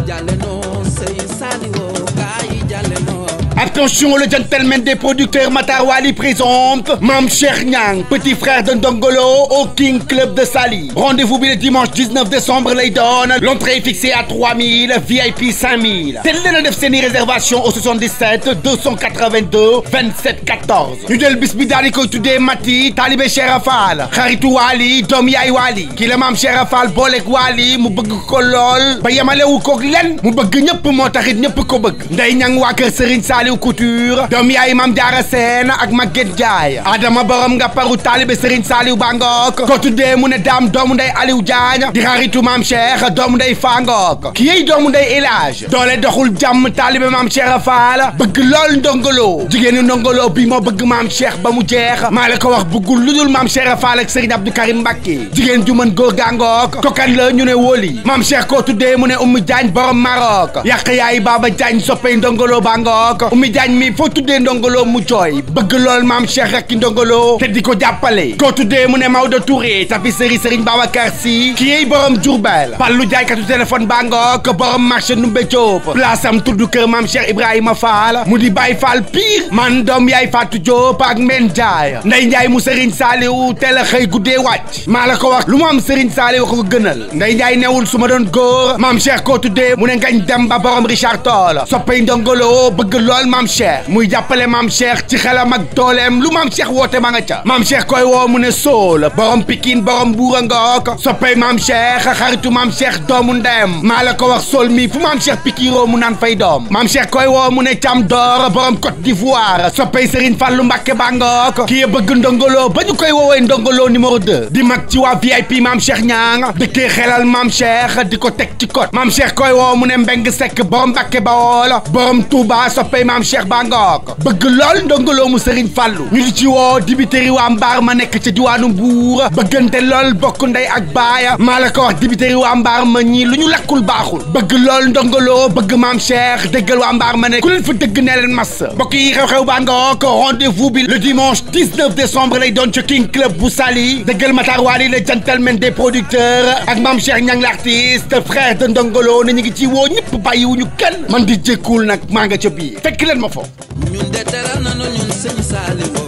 Attention, le gentleman des producteurs Matarwali présente Mam Cheikh Niang, petit frère de Ndongolo au King Club de Sali. Rendez-vous le dimanche 19 décembre lay doon l'entrée est fixée à 3000 VIP 5000 te leen a def seeni réservation au 77 282 27 14 ñu jël bis bi daal di koy tuddee Mati Talibé Cheikh Fall xaritu Wali doom yaay Wali kii la maam Cheikh Fall booleeg Wali mu bëgg ko lool ba yemalewu koog len mu bëgg ñëpp moo taxit ñëpp ko bëgg Ndey Ñang waa kër Serigne Saliou Couture doom yaay Mam Diarra Sène ak Maguette Ndiaye Adama borom nga paru Talibé Serigne Saliou Bangok ko tuddee mu ne daam doomu ndey Aliou Diagne di xaritu maam Cheikh doomu ndey Fangok kii doomu ndey Elage doole doxul jàmm Talibé maam Cheikh Fall bëgg lool ndongolo jigéenu ndongolo bi moo bëgg maam Cheikh ba mu jeex maa la ko wax bëggul lu dul maam Cheikh Fall ak Serigne Abdou Karim Mbacké jigéen ju mën góor gàngook kokan la ñu ne wóoli maam Cheikh koo tuddee mu ne Oumy Diagne borom Maroc yàq yaay Baba Diagne soppey ndongolo bangok Oumy Diagne mi foo tuddee ndongolo mu jooy bëgg lool maam Cheikh ak ndongolo te di ko jàppale koo tuddee mu ne Maodo Touré tapisserie Serigne Babacar Sy kii borom Diourbel Pallu jaaykatu téléphone bangok borom marché Numbe Diop place am tudd kër maam Cheikh Ibrahima Fall mu di Baye Fall pire man doom yaay Fatou Diop ak Men Ndiaye Ndey Ndiaye mu Serigne Saliou teel a xëy guddee wàcc maa la ko wax lu mu am Serigne Saliou ko gënal Ndey Ndiaye newul su ma doon góor maam Cheikh koo tuddee mu ne ngañ dem ba borom Richard Toll soppay ndongolo bëgg lool maam Cheikh muy jàppale maam Cheikh ci xelam ak dooleem lu maam Cheikh woote ma nga ca maam Cheikh koy woo mu ne Sool borom Pikine borom Buura Ngook soppay maam Cheikh xaritu maam Cheikh doomu ndeyam maa la ko wax Sool mi fu maam Cheikh pikiroo mu naan fay doom maam Cheikh koy woo mu ne Cam Door borom Côte d'Ivoire soppay Serigne Fallou Mbacké Bangok kii bëgg ndongolo ba ñu koy woowee ndongolo numéro 2 di mag ci waa VIP maam Cheikh Niang dëkkee xelal maam Cheikh di ko teg ci kot maam Cheikh koy woo mu ne Mbeng Seck borom Mbacké Bawol borom Touba soppay maam Cheikh Bangok bëgg lool ndongolo mu Serigne Fallou ñu di ci woo dibiteri waa Mbaar ma nekk ca diwaanu Mbuur bëggante lool bokk ndey ak baaya maa la ko wax dibiteri waa Mbaar ma ñii lu ñu lakkul baaxul bëgg lool ndongolo bëgg maam Cheikh dëggal waa Mbaar ma ne ku leen fa dëgg nee leen mas mbokk yi xew-xew baa ngook rendez-vous bi le dimanche 19 décembre lay doon ci King Club bu Saly dëggal Matar Wali le gentleman des producteurs ak maam Cheikh Niang l'artiste frère de ndongolo ne ñu ngi ci woo ñëpp bàyyiwuñu kenn man di jékkul nag maa nga ca biir fekk leen ma foofu ñun de teral nañu ñun sëñ Saliou